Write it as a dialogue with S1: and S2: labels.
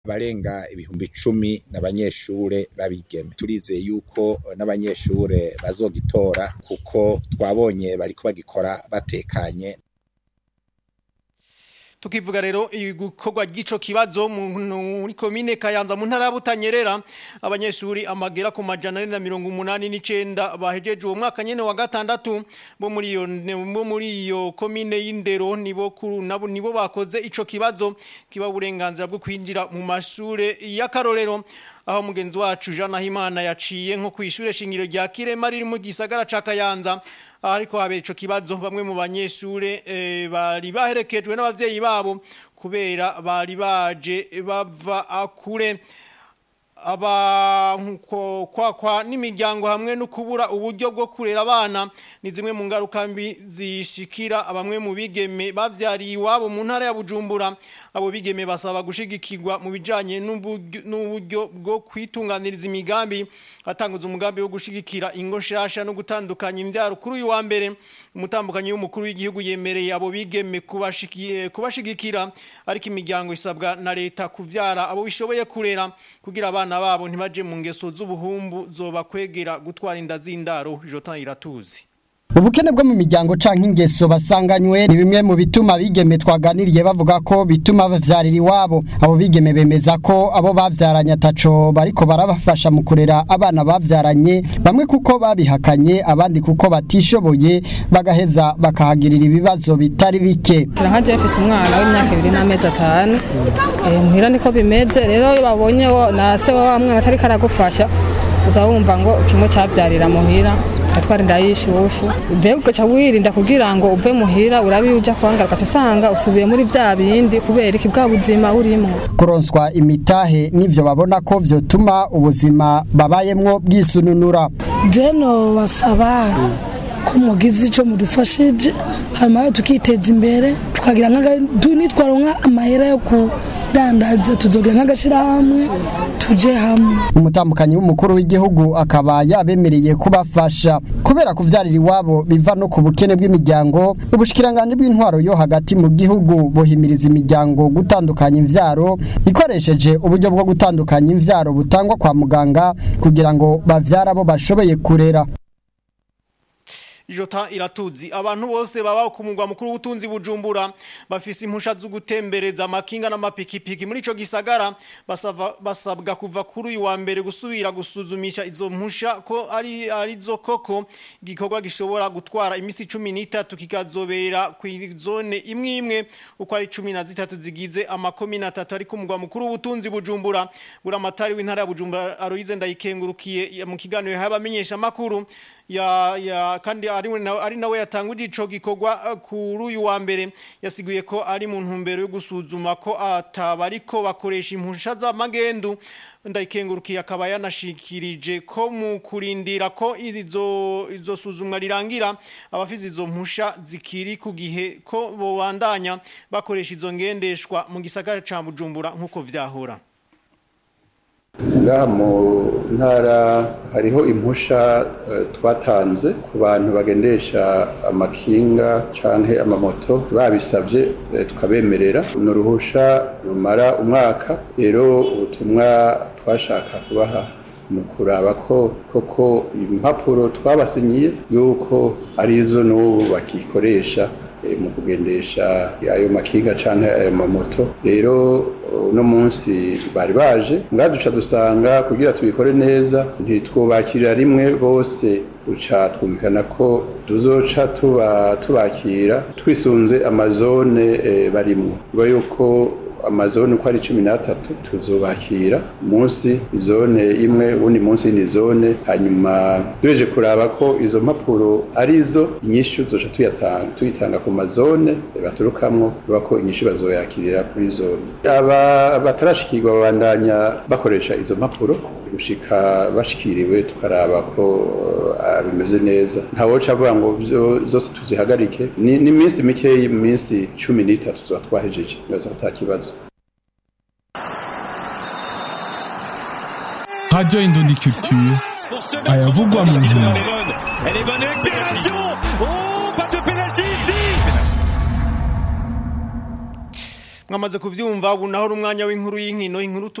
S1: abarenga ibihumbi icumi n'abanyeshure babigeme turizeye yuko n'abanyeshure bazogitora kuko twabonye bariko bagikora batekanye
S2: tukivuga rero ibikorwa gico kibazo muri komine Kayanza mu ntara ya Butanyerera abanyeshuri amagera ku majana na mirongo umunani n'icenda bahejeje uwo mwaka nyene wa gatandatu bo muri iyo bo muri iyo komine y'indero nibo kuru nabo nibo bakoze ico kibazo kiba uburenganzira bwo kwinjira mu mashure y'akarorero aho mugenzi wacu Jean Nahimana yaciye nko kwishure shingiro rya Kirema riri mu gisagara ca Kayanza ariko habera ico kibazo bamwe mu banyeshure e, bari baherekejwe n'abavyeyi babo kubera bari baje bava akure aba kwa kwa n'imiryango hamwe no kubura uburyo bwo kurera abana ni zimwe mu ngaruka mbi zishikira abamwe mu bigeme bavyariye iwabo mu ntara ya Bujumbura abo bigeme basaba gushigikirwa mu bijanye n'uburyo bwo kwitunganiriza imigambi atanguza umugambi wo gushigikira ingo shasha no gutandukanya imbyaro kuri uyu wa mbere umutambukanyi w'umukuru w'igihugu yemereye abo bigeme kubashikiye kubashigikira ariko imiryango isabwa na leta kuvyara abo bishoboye kurera kugira abana abana babo ntibaje mu ngeso z'ubuhumbu zoba kwegera gutwara inda z'indaro Jotan iratuzi
S3: ubukene bwo mu miryango canke ingeso basanganywe ni bimwe mu bituma bigeme twaganiriye bavuga ko bituma bavyarira iwabo abo bigeme bemeza ko abo bavyaranye ataco bariko barabafasha mu kurera abana bavyaranye bamwe kuko babihakanye abandi kuko batishoboye bagaheza bakahagirira ibibazo bitari bike
S4: nka Jeff umwana w'imyaka 2 n'amezi atanu eh muhira niko bimeze rero iyo babonye na se wa mwana atari karagufasha uza wumva ngo kimwe cyavyarira muhira atwara inda y'ishushu mbega ugaca wirinda kugira ngo uve muhira urabe uja kuhangaruka tusanga usubiye muri vya bindi kubera iki bwa buzima burimo
S3: kuronswa imitahe nivyo babona ko vyotuma ubuzima babayemwo bwisununura
S5: jeno basaba ko mugize ico mudufashije hanyuma tukiteza imbere tukagira nitwaronka amahera yo ku dandaza tuzogira nk'agashirahamwe tuje hamwe
S3: umutambukanyi w'umukuru w'igihugu akaba yabemereye kubafasha kubera kuvyarira iwabo biva no ku bukene bw'imiryango ubushikiranganje bw'intwaro yo hagati mu gihugu buhimiriza imiryango gutandukanya imvyaro ikoresheje uburyo bwo gutandukanya imvyaro butangwa kwa muganga kugira ngo bavyara abo bashoboye kurera
S2: Jota iratuzi abantu bose baba ku mugwa mukuru w'ubutunzi bujumbura bafise impusha zo gutembereza amakinga n'amapikipiki muri ico gisagara basava basabwa kuva kuri uyu wa mbere gusubira gusuzumisha izo mpusha ko ari arizo koko igikorwa gishobora gutwara imisi 13 kikazobera ku zone imwe imwe uko ari 13 zigize amakomine atatu ari ku mugwa mukuru w'ubutunzi bujumbura buramatari w'intara ya bujumbura Aloise ndayikengurukiye mu kiganiro y'abamenyesha makuru ya ya kandi ari ari nawe yatanguje ico gikorwa kuri uyu wa mbere yasiguye ko ari mu ntumbero yo gusuzuma ko atabariko bakoresha impusha z'amagendu ndayikengurukiye akaba yanashikirije ko mu kurindira ko izo izo suzumwa rirangira abafise izo mpusha zikiri ku gihe ko bobandanya bakoresha izo ngendeshwa mu gisagara ca Bujumbura nkuko vyahora
S6: ngaha mu ntara hariho impusha twatanze ku bantu bagendesha amakinga canke amamoto babisabye tukabemerera ni uruhusha rumara umwaka rero ubutumwa twashaka kubaha mu kuraba ko koko impapuro twabasinyiye yuko arizo n'ubu bakikoresha mu kugendesha ayo makinga canke ayo mamoto rero uno munsi bari baje ngaduca dusanga kugira tubikore neza ntitwubakirira rimwe bose uca twumvikana ko tuzoca tuba tubakira twisunze amazone barimwo biba yuko amazone uko ari cumi n'atatu tuzubakira munsi izone imwe ubundi munsi y'indi zone hanyuma duheje kuraba ko izo mpapuro arizo inyishu zoca tuyitanga ku mazone baturukamwo biba ko inyishu bazoyakirira kuri zone aba batarashikirwa babandanya bakoresha izo mpapuro gushika bashikiriwe tukaraba ko bimeze neza ntawoca avuga ngo zose tuzihagarike ni iminsi mikeyi mu minsi cumi n'itatu tuba twahejeje neza ko ata kibazo
S7: Radio Indondi Culture ayavugwa mu nkino
S2: mwamaze kuvyumva ubu naho rumwanya w'inkuru y'inkino inkuru